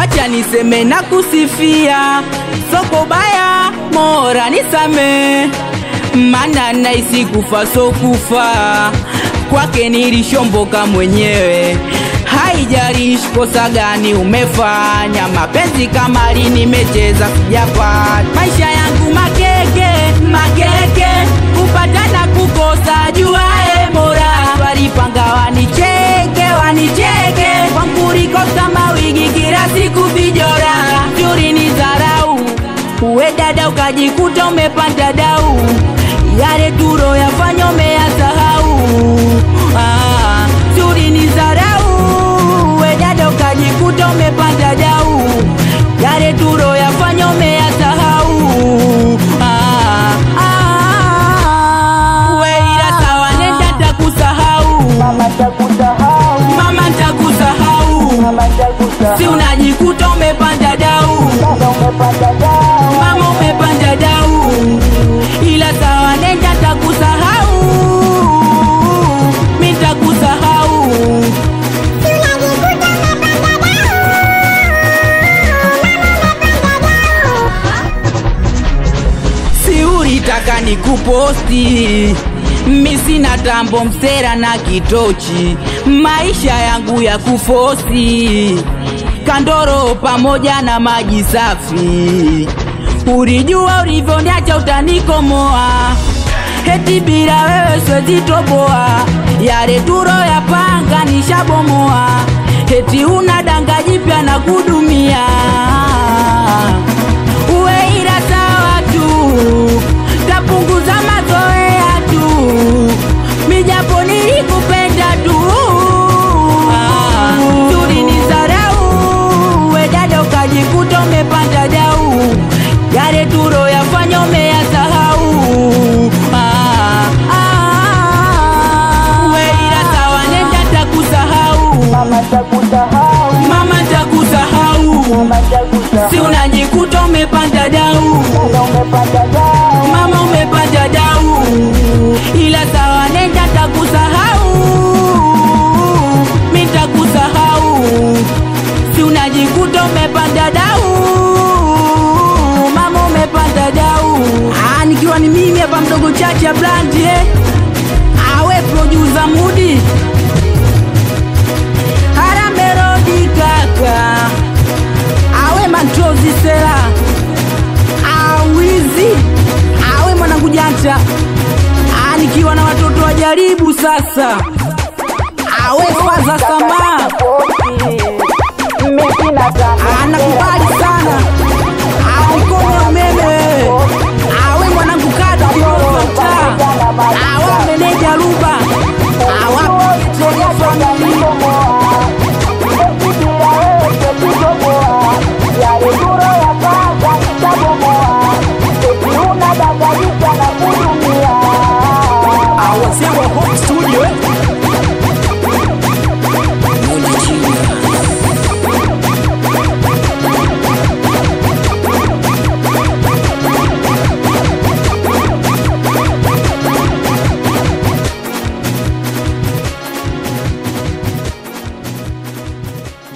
wacha niseme na kusifia soko baya mora nisame mana naisi kufa so kufa kwake nilishomboka mwenyewe haijalishi kosa gani umefanya mapenzi kama lini nimecheza sijapata maisha yangu makeke makeke kupata na kukosa juae mora walipanga wanicheke wanicheke kwankurikosa mawigi kila siku vijora juri ni dharau uwe dada ukajikuta umepanda dau yale turo yafanya umeyasahau ah, juri ni dharau uwe dada ukajikuta umepanda dau yale turo yafanya umeyasahau ah, ah, we ila sawa nenda takusahau Mama takusahau, mama ntakusahau mama takusahau, si unajikuta umepanda dau dada umepanda dau, mama umepanda dau ila sawa nenda takusahau mi takusahau si ulitaka nikuposti mi sina tambo msera na kitochi maisha yangu ya kufosi kandoro pamoja na maji safi ulijua ulivyoniacha utanikomoa heti bila wewe swezitoboa yale turo ya panga nishabomoa heti una danga jipya na kudumia uwe ila sawa tu tapunguza mazoea tu mijapo nilikupenda tu Ah, tuli ni zarau we dada ukajikuta umepanda dau yale turo yafanya umeyasahau Ah, ah, we ila sawa nenda takusahau mama takusahau, mama takusahau mama takusahau, si unajikuta umepanda dau dada umepanda dau, mama umepanda dau ila sawa nenda takusahau mi takusahau si unajikuta umepanda dau mama umepanda dau ah, nikiwa ni mimi hapa mdogo chacha blandi eh? awe produsa mudi haramerodi kaka awe matrozi sela awizi awe mwanangu janja Ah, nikiwa na watoto wajaribu sasa awe faza sama